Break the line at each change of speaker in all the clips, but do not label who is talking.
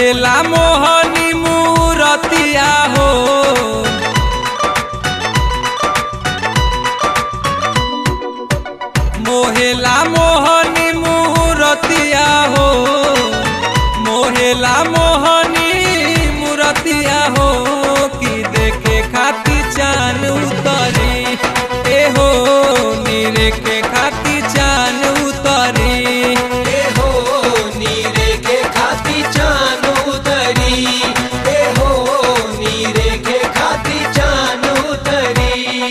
मोहेला मोहनी मूरतिया हो मोहेला मोहनी मूरतिया हो मोहेला मोहनी मूरतिया हो कि देखे खाती चान उतरी ए हो नीरे के खाती चान उतरी
ए हो नीरे के खाती चान उतरी ए हो नीरे के खाती चान उतरी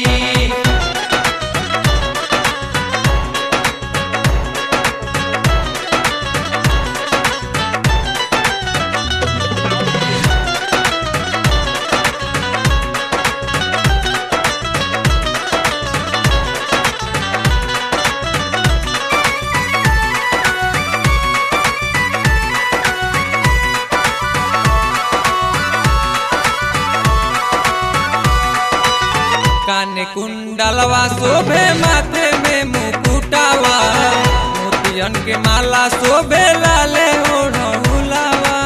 काने कुंडलवा शोभे माथे में मुकुटावा मोतियन के माला शोभे लाले ओढ़ौलावा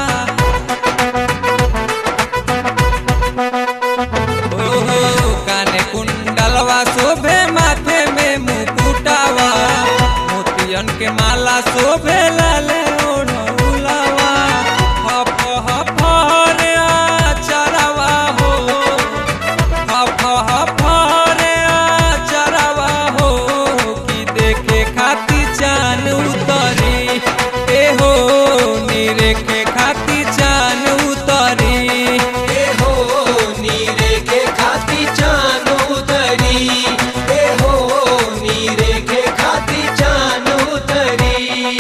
ओहो काने कुंडलवा शोभे माथे में मुकुटावा मोतियन के माला शोभे लाले ओढ़ौलावा हफ हफ रे आचरवा हो हफ हफ रे आचरवा हो कि देखे खाती चान उतरी ए हो नीरे के खाती चान उतरी
ए हो नीरे के खाती चान उतरी ए हो नीरे के खाती चान उतरी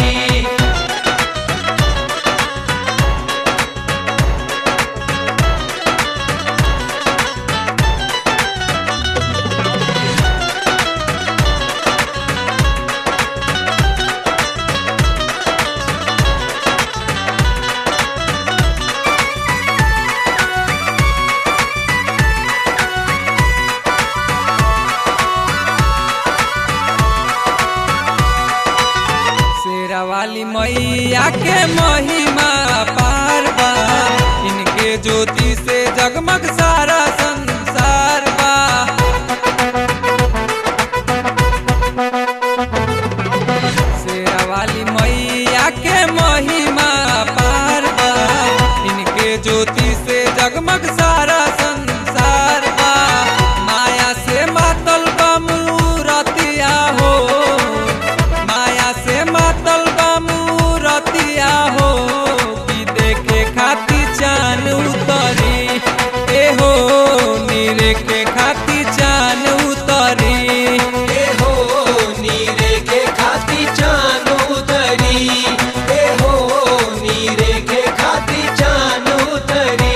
शेरा वाली मैया के महिमा पार बा इनके ज्योति से जगमग सारा संसार बा शेरा वाली मैया के महिमा पार बा इनके ज्योति से जगमग सारा संसार बा माया से मातल बा मूरतिया हो माया से मातल बा मूरतिया हो कि देखे खाती चान उतरी ए हो नीरे के खाती चान उतरी
ए हो नीरे के खाती चान उतरी ए हो नीरे के खाती चान उतरी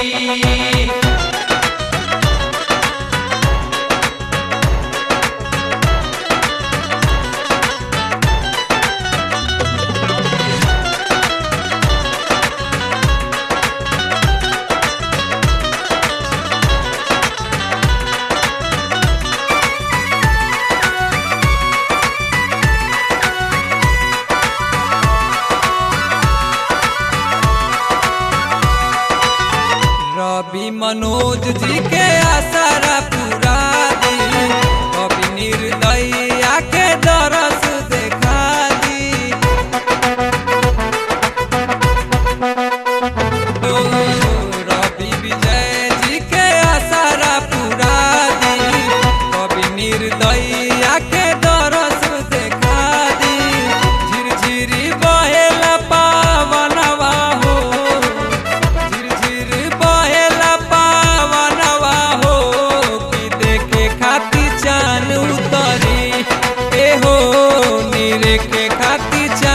रवि मनोज जी के आसारा पूरा दी कवि निर्दया के दरस देखा दी ओ, रवि विजय जी के आसारा पूरा दी कवि निर्दया के दरस देखा दी झिरझिरी बहेला पावनवा हो झिरझिर बहेला पावनवा हो कि देखे खाती चान उतरी ए हो नीरे के खाती चान